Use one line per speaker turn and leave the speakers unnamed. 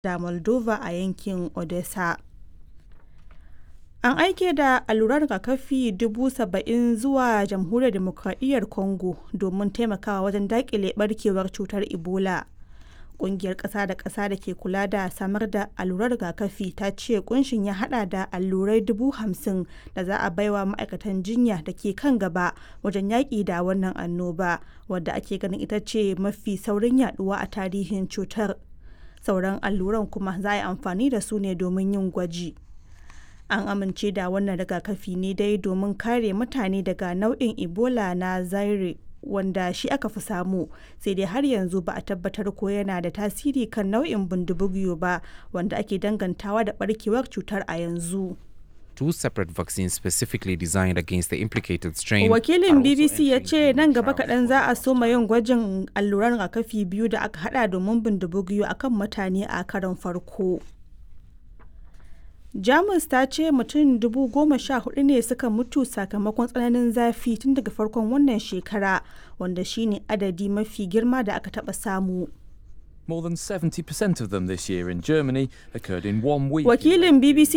da Moldova a yankin Odessa. An aike da alluran rigakafi 70,000 zuwa Jamhuriyar Dimokradiyyar Congo domin taimakawa wajen daƙile ɓarkewar cutar Ebola. Ƙungiyar ƙasa da ƙasa da ke kula da samar da alluran rigakafi ta ce ƙunshin ya haɗa da allurai 50,000 da za a baiwa ma'aikatan jinya da ke kan gaba wajen yaƙi da wannan annoba, wadda ake ganin ita ce mafi saurin yaɗuwa a tarihin cutar. Sauran alluran kuma za a yi amfani da su ne domin yin gwaji. An amince da wannan rigakafi ne dai domin kare mutane daga nau'in Ebola na Zaire wanda shi aka fi samu sai dai har yanzu ba a tabbatar ko yana da tasiri kan nau'in bindibugiyo ba wanda ake dangantawa da barkewar cutar a yanzu.
Two separate vaccines specifically designed against the implicated strain.
Wakilin BBC ya ce nan gaba kaɗan za a soma yin gwajin alluran rigakafi biyu da aka hada domin bindibugiyo akan mutane a karon farko. Jamus ta ce mutum dubu goma sha hudu ne suka mutu sakamakon tsananin zafi tun daga farkon wannan shekara wanda shine adadi mafi girma da aka taba samu.
More than 70% of them this year in Germany occurred in one week.
Wakilin BBC